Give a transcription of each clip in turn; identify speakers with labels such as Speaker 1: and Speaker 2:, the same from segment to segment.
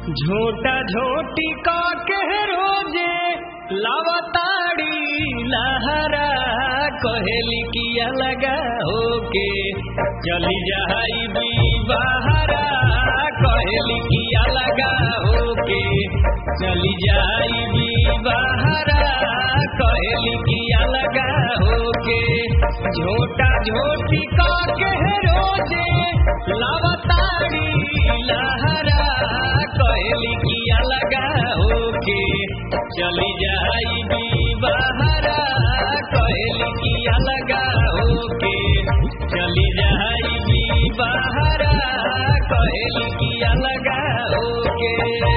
Speaker 1: झोटा झोटी का कह रोजे लावताड़ी लहरा कहेली किया लगा होके चली जाई भी बहरा कहेली किया लगा होके चली जाई भी बहरा कहेली किया लगा होके झोटा झोटी का कह रोजे लावताड़ी लहरा कहेली किया लगा होके चली जाई भी बहरा कहेली किया लगा होके चली जाई भी बहरा कहेली किया लगा होके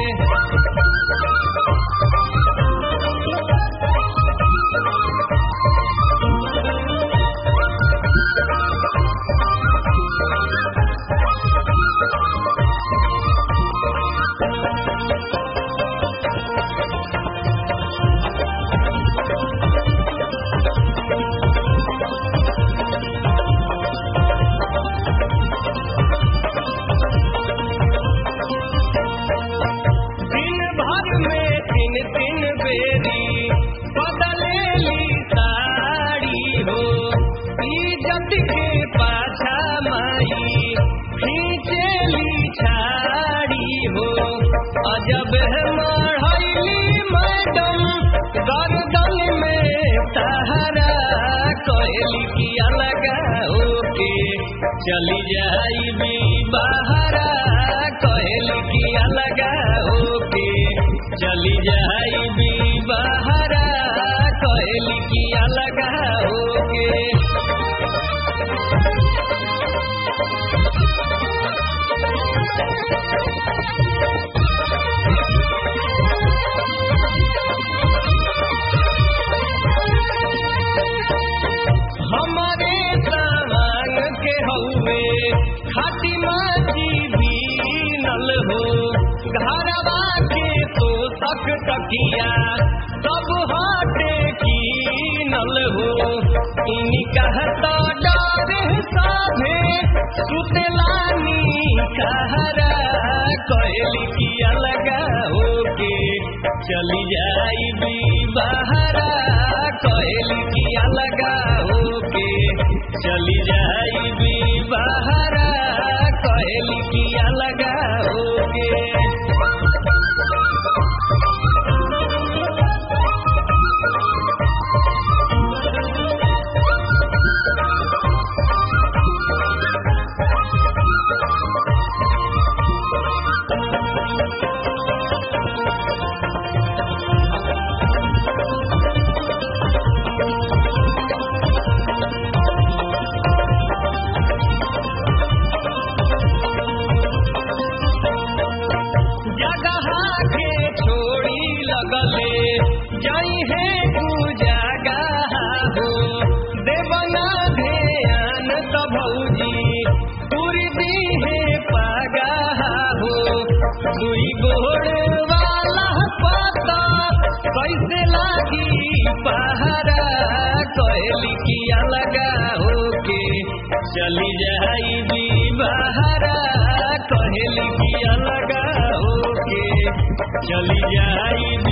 Speaker 1: दिन भर में तीन तीन बेरी बदलेली साड़ी हो इज्जत के पाछा माई खींचेली छाड़ी हो अजब है मढ़ैली मैडम गर्दन में सहारा कहली किया लगा होके चली जाई भी बहरा कहली किया लगा होके चली जाई भी बहरा कहली किया लगा होके हमारे सामान के हौवे खातिमा जी भी नल हो घरवा के तो तक तकिया सब हाटे की नल हो इन्हीं कहता डर साधे सुतलानी कहरा कहली किया लगा होके चली जाई भी बहरा कहली किया लगा होके चली जाई भी बहरा कहली किया लगा होके जगह के छोड़ी लगले जई है तू जगह हो देवना ध्यान तो भौजी पूरी दी है पागा हो दुई गोड़ वाला पता कैसे लागी पहरा कहली किया लगा होके चली जाई भी बहरा कहली किया लगा होके चली जाई